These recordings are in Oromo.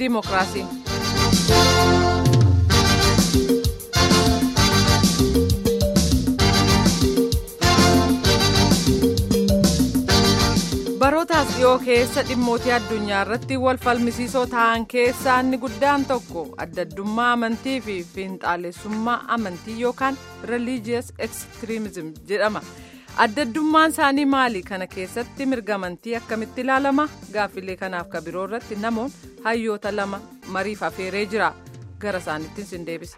diimokiraasii. barootaas dhiyoo keessa dhimmootii addunyaa irratti wal falmisiisoo ta'an keessaa inni guddaan tokko addaddummaa amantii fi fiinxaalessummaa amantii yookaan religious extremism jedhama addaddummaan isaanii maali kana keessatti mirga amantii akkamitti ilaalama gaaffilee kanaaf ka biroo irratti namoonni hayyoota lama mariif afeeree jira gara isaaniittiin sin deebisa.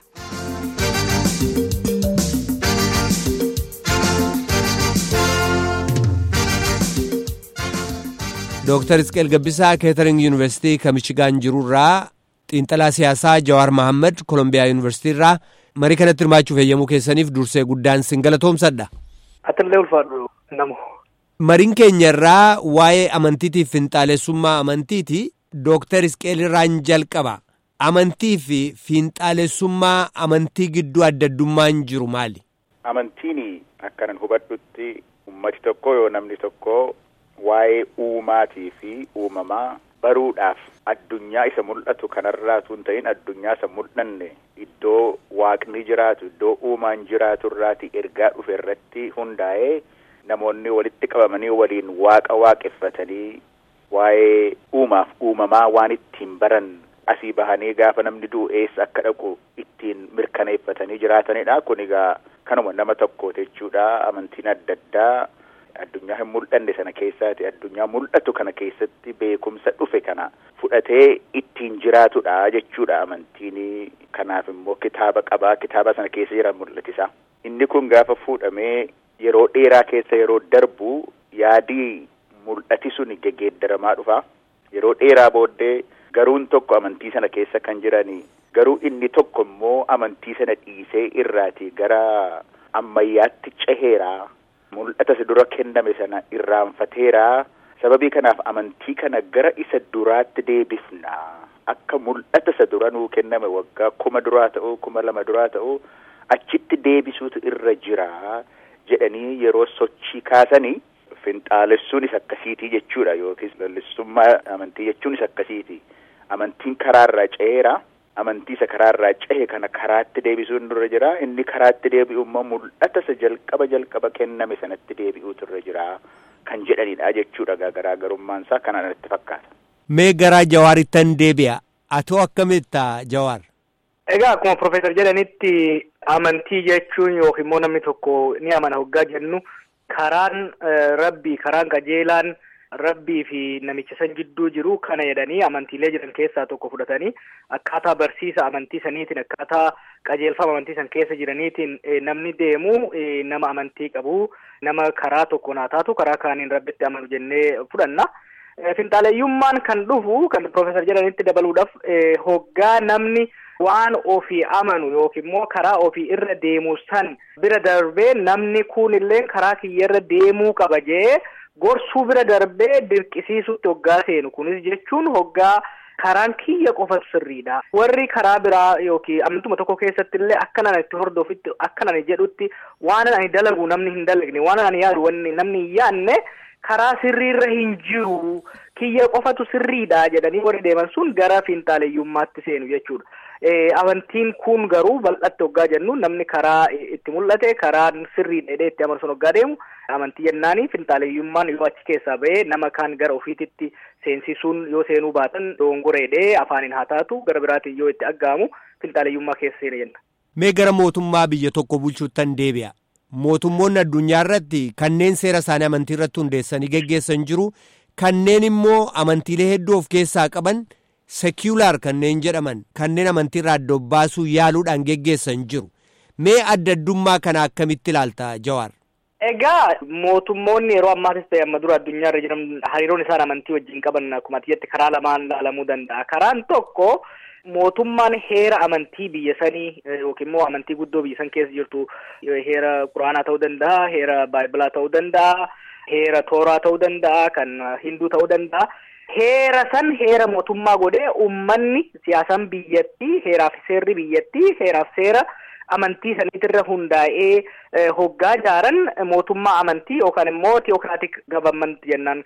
Dooktar Isqeel Gabbisaa Keetering Yuunivarsiitii kan Michigaan jirurraa xiinxalaa siyaasaa Jawaar Mahammad Kolombiyaa Yuunivarsiitii irraa marii kanatti hirmaachuuf eeyyamuu keessaniif dursee guddaan sin galatoomsadha. Atillee ulfaadhu namo. Mariin keenya irraa waa'ee amantiitiif fiinxaalessummaa amantiiti. Dooktar Isqeel irraan jalqaba. Amantii fi fiinxaalessummaa amantii gidduu addaddummaan jiru maali? Amantiin akkanan hubadhutti ummati tokko yoo namni tokko waa'ee uumaatii fi uumamaa baruudhaaf addunyaa isa mul'atu kanarraatu hin ta'in addunyaa isa mul'anne iddoo waaqni jiraatu iddoo uumaan jiraatu irraati ergaa dhufe irratti hundaa'ee namoonni walitti qabamanii waliin waaqa waaqeffatanii waa'ee uumaaf uumamaa waan ittiin baran asii bahanii gaafa namni du'u eessa akka dhaqu ittiin mirkaneeffatanii jiraatanidha kun egaa kanuma nama tokkooti jechuudha amantiin adda addaa addunyaa hin mul'anne sana keessaati addunyaa mul'atu kana keessatti beekumsa dhufe kana fudhatee ittiin jiraatudha jechuudha amantiin kanaaf immoo kitaaba qabaa kitaaba sana keessa jiran mul'atisa inni kun gaafa fuudhamee yeroo dheeraa keessa yeroo darbu yaadii mul'ati sun geggeeddaramaa dhufa yeroo dheeraa booddee garuun tokko amantii sana keessa kan jiranii garuu inni tokko immoo amantii sana dhiisee irraati gara ammayyaatti ceheeraa mul'ata isa dura kenname sana irraanfateera sababii kanaaf amantii kana gara isa duraatti deebifna akka mul'ata isa dura nuu kenname waggaa kuma duraa ta'uu kuma lama duraa ta'uu achitti deebisuutu irra jira jedhanii yeroo sochii kaasanii finxaalessuun isa akkasiitii jechuudha yookiis lallissummaa amantii jechuun isa akkasiiti amantiin karaarraa ce'eera amantii isa karaarraa cehe kana karaatti deebisuun irra jira inni karaatti deebi'u immoo mul'ata isa jalqaba jalqaba kenname sanatti deebi'uutu irra jira kan jedhanidha jechuudha garaagarummaan isaa kanaan natti fakkaata. Mee garaa Jawaarittan deebi'a atoo akkamitta Jawaar? Egaa akkuma Profeesar jedhanitti amantii jechuun yookiin immoo namni tokko ni amana hoggaa jennu karaan rabbii karaan qajeelaan rabbii fi namicha san gidduu jiru kana jedhanii amantiilee jiran keessaa tokko fudhatanii akkaataa barsiisa amantii saniitiin akkaataa qajeelfama amantii san keessa jiraniitiin namni deemu nama amantii qabu nama karaa tokko naa taatu karaa kaaniin rabbitti amanu jennee fudhanna. Finxaaleeyyummaan kan dhufu kan Profeesar jedhanitti dabaluudhaaf hoggaa namni waan ofii amanu yookiin immoo karaa ofii irra deemu san bira darbee namni kun illee karaa kiyya irra deemuu qaba jee gorsuu bira darbee dirqisiisutti hoggaa seenu kunis jechuun hoggaa karaan kiyya qofatu sirriidha. Warri karaa biraa yookiin amantuma tokko keessatti illee akka nan itti hordofitti akka nan jedhutti waan ani dalagu namni hin dalagne waan ani yaadu wanni namni hin yaadne karaa sirriirra hin jiru kiyya qofatu sirriidha jedhanii warri deeman sun gara fiinxaaleeyyummaatti seenu jechuudha. Amantiin kun garuu bal'atti hoggaa jennu namni karaa itti mul'ate karaa sirrii dheedhee itti amanu sun hoggaa deemu amantii jennaanii finxaaleeyyummaan yoo achi keessaa ba'ee nama kaan gara ofiititti seensisuun yoo seenuu baatan dongoreedhee afaaniin haa taatu gara biraatiin yoo itti aggaamu finxaaleeyyummaa keessa seena jenna. Mee gara mootummaa biyya tokko bulchuuttan deebi'a. Mootummoonni addunyaa irratti kanneen seera isaanii amantii irratti hundeessanii geggeessan jiru kanneen immoo amantiilee hedduu of keessaa qaban. Seekiyulaar kanneen jedhaman kanneen amantii irraa adda baasuu yaaluudhaan geggeessan jiru. Mee adda addummaa kana akkamitti ilaalta Jawaar? Egaa mootummoonni yeroo ammaatis ta'e amma dura addunyaa irra jiran hariiroon isaan amantii wajjin qaban akkuma atiyyatti karaa lamaan ilaalamuu danda'a. Karaan tokko mootummaan heera amantii biyya sanii yookiin immoo amantii guddoo biyya san keessa jirtu heera quraanaa ta'uu danda'a, heera baayibilaa ta'uu danda'a, heera tooraa ta'uu danda'a, kan hinduu ta'uu danda'a. Heera san heera mootummaa godhee uummanni siyaasan biyyattii heeraaf seerri biyyattii heeraaf seera amantii saniitirra hundaa'ee hoggaa jaaran mootummaa amantii yookaan immoo teokiraatik gavamment jennaan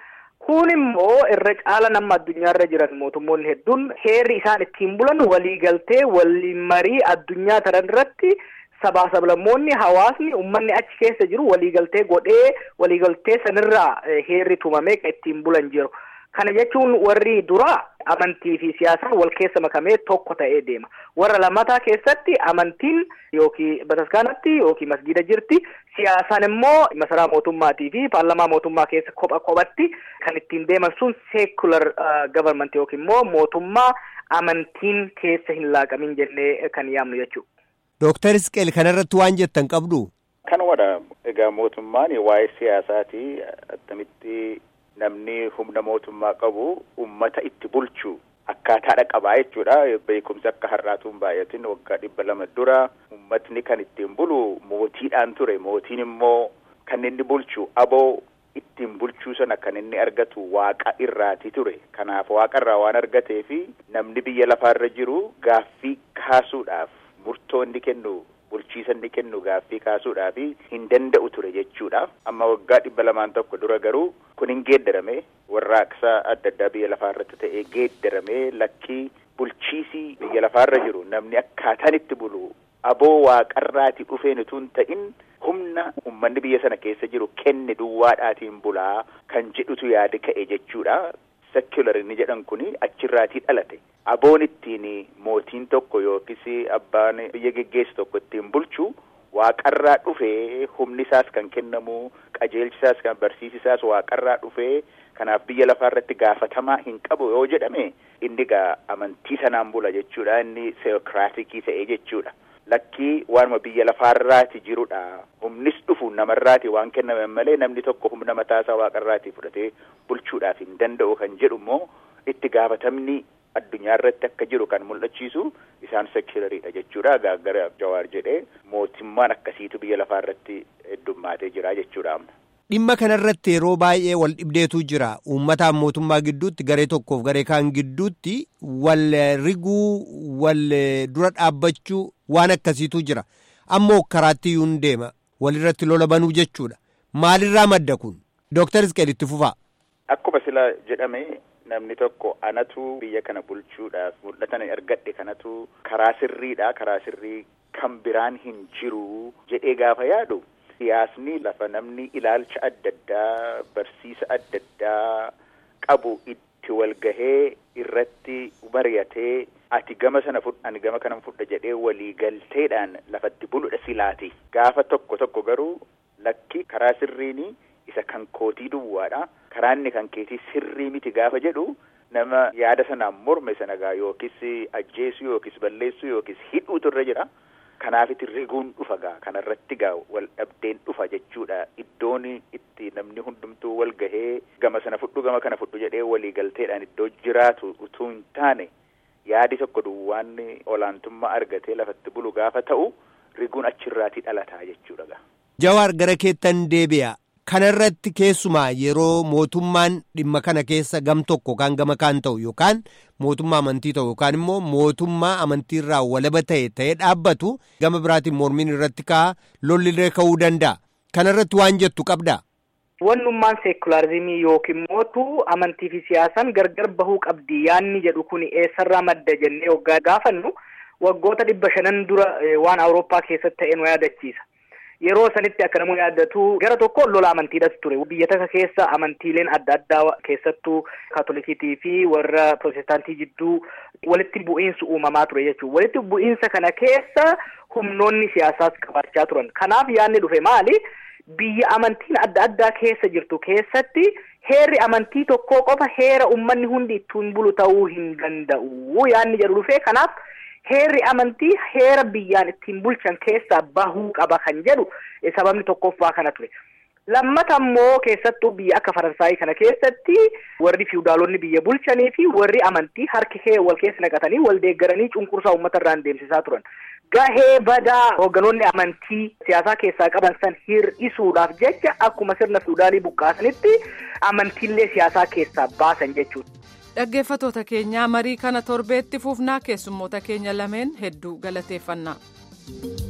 kun immoo irra caala nama addunyaarra jiran mootummoonni hedduun heerri isaan ittiin bulan waliigaltee waliin marii addunyaa taran irratti sabaa sablammoonni hawaasni ummanni achi keessa jiru waliigaltee godhee waliigaltee sanirraa heerri tumamee kan ittiin bulan jiru. Kana jechuun warri duraa amantii fi siyaasaan wal keessa makamee tokko ta'ee deema. Warra lammataa keessatti amantiin yookiin bataskaanatti yookiin masgiida jirti. Siyaasaan immoo masaraa mootummaatii fi paarlamaa mootummaa keessa kopha kophatti kan ittiin deeman sun seekular gavarmantii yookiin immoo mootummaa amantiin keessa hin laaqamin jennee kan yaamnu jechuudha. Dooktar Isqeel kanarratti waan jettan qabdu. Kanumadha. Egaa mootummaan waa'ee siyaasaati attamitti namni humna mootummaa qabu ummata itti bulchu akkaataadha qabaa jechuudha. Beekumsi akka har'aatuun baay'atin waggaa dhibba lama dura ummatni kan ittiin bulu mootiidhaan ture. Mootiin immoo kan inni bulchu aboo ittiin bulchuu sana kan inni argatu waaqa irraati ture. Kanaaf waaqa irraa waan argatee fi namni biyya lafaarra jiru gaaffii kaasuudhaaf murtoo inni kennu bulchiisa inni kennu gaaffii kaasuudhaaf hin danda'u ture jechuudha. Amma waggaa dhibba lamaan tokko dura garuu kun hin geeddarame warraaqsa adda addaa biyya lafaarratti ta'ee geeddarame lakkii bulchiisii biyya lafaarra jiru namni akkaataan itti bulu aboo waaqarraati dhufeen utuu hin ta'in humna ummanni biyya sana keessa jiru kenne duwwaadhaatiin bulaa kan jedhutu yaada ka'e jechuudha. secular inni jedhan kuni achirraatii dhalate aboon ittiin mootiin tokko yookis abbaan biyya geggeessu tokko ittiin bulchu waaqarraa dhufee humni isaas kan kennamu qajeelchi isaas kan barsiisi isaas waaqarraa dhufee kanaaf biyya lafaarratti gaafatamaa hin qabu yoo jedhame inni gaa amantii sanaan bula jechuudha inni seokiraatikii ta'ee jechuudha. Lakkii waanuma biyya lafaarraati jirudha. Humnis dhufu namarraati waan kenname malee namni tokko humna mataasaa waaqarraati fudhatee bulchuudhaaf hin danda'u kan jedhu immoo itti gaafatamni addunyaa irratti akka jiru kan mul'achiisu isaan seekilariidha jechuudha. Gaaggara Jawaar jedhee mootummaan akkasiitu biyya lafaarratti heddummaatee jira jechuudha amma. Dhimma kanarratti yeroo baay'ee wal dhibdeetu jira. Uummataan mootummaa gidduutti garee tokkoof garee kaan gidduutti wal riguu wal dura dhaabbachuu waan akkasiitu jira. Ammoo karaatti iyyuu hin deema. Walirratti lola banuu jechuudha. Maalirraa madda kun? Dooktar Isqeel itti fufaa. Akkuma sila jedhame namni tokko anatu biyya kana bulchuudhaaf mul'atan argadhe kanatu karaa sirriidha. Karaa sirrii kan biraan hin jiru jedhee gaafa yaadu. Siyaasni lafa namni ilaalcha adda addaa barsiisa adda addaa qabu itti walgahee irratti mari'atee ati gama sana fudha ani gama kanan fudha jedhee waliigalteedhaan lafatti buludha silaati. Gaafa tokko tokko garuu lakki karaa sirriini isa kan kootii duwwaadha. Karaa inni kan keetii sirrii miti gaafa jedhu nama yaada sanaan morme sana gaa yookis ajjeesuu yookis balleessuu yookis hidhuutu irra jira. Kanaafitti riguun dhufa gaa kanarratti gaa wal dhabdeen dhufa jechuudha iddoon itti namni hundumtuu wal gahee gama sana fudhu gama kana fudhu jedhee waliigalteedhaan iddoo jiraatu utuu hin taane yaadi tokko duwwaan olaantummaa argatee lafatti bulu gaafa ta'u riguun achirraatii dhalataa jechuudha gaa. Jawaar gara keettan deebi'a. Kanarratti keessumaa yeroo mootummaan dhimma kana keessa gam tokko yookaan gama kaan ta'u yookaan mootummaa amantii ta'u yookaan immoo mootummaa amantiirraa walaba ta'e ta'ee dhaabbatu gama biraatiin mormiin irratti ka'a lollillee ka'uu danda'a. Kanarratti waan jettu qabdaa? Wannummaan seekularizimii yookiin mootu amantii fi siyaasaan gargar bahuu qabdi yaanni jedhu kun eessarraa madda jennee waggaa gaafannu waggoota dhibba shanan dura waan awurooppaa keessatti ta'e nu yaadachiisa. Yeroo sanitti akka namoonni yaaddatu gara tokko lola amantiidhas ture. Biyya takka keessa amantiileen adda addaa keessattuu kaatolikiitii fi warra pirootestaantii jidduu walitti bu'iinsa uumamaa ture jechuudha. Walitti bu'iinsa kana keessa humnoonni siyaasaas qabaachaa turan. Kanaaf yaadni dhufe maali? Biyya amantiin adda addaa keessa jirtu keessatti heerri amantii tokkoo qofa heera uummanni hundi ittiin bulu ta'uu hin danda'u. Yaadni jedhu dhufe kanaaf. Heerri amantii heera biyyaan ittiin bulchan keessaa bahuu qaba kan jedhu sababni tokkoffaa kana ture. Lammata immoo keessattuu biyya akka Faransaayii kana keessatti warri fiwudaalonni biyya bulchanii fi warri amantii harki kee wal keessa naqatanii wal deeggaranii cunqursaa uummata irraan deemsisaa turan. Gahee badaa hoogganoonni amantii siyaasaa keessaa qaban san hir'isuudhaaf jecha akkuma sirna fiwudaalii buqqaasanitti amantiilee siyaasaa keessaa baasan jechuudha. Dhaggeeffatoota keenyaa marii kana torbeetti fufnaa keessummoota keenya lameen hedduu galateeffannaa.